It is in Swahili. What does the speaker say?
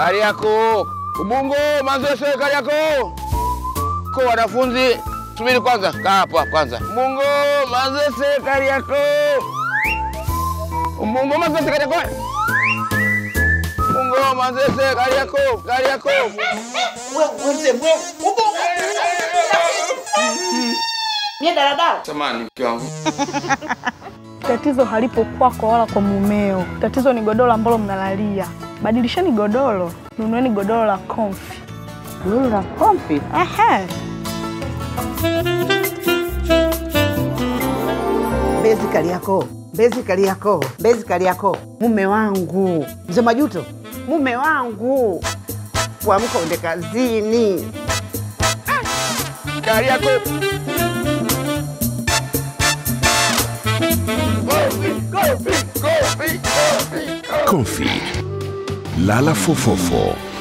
Kariakoo, Ubungo, Manzese, Kariakoo. Kwa wanafunzi, subiri kwanza, kaa hapo hapo kwanza. Ubungo, Manzese, Kariakoo. Ubungo, Manzese, Kariakoo. Ubungo, Manzese, Kariakoo, Kariakoo. Mie daladala. Samahani mke wangu. Tatizo halipo kwako wala kwa mumeo. Tatizo ni godoro ambalo mnalalia. Badilisheni godoro, nunueni godoro la Comfy. Lulu la kompi. Ehe. Mbezi Kariakoo, Mbezi Kariakoo, Mbezi Kariakoo. Mume wangu mzee Majuto, mume wangu, kuamka uende kazini. Kariakoo. Kofi, kofi, kofi, kofi, kofi. Comfy. Lala fofofo.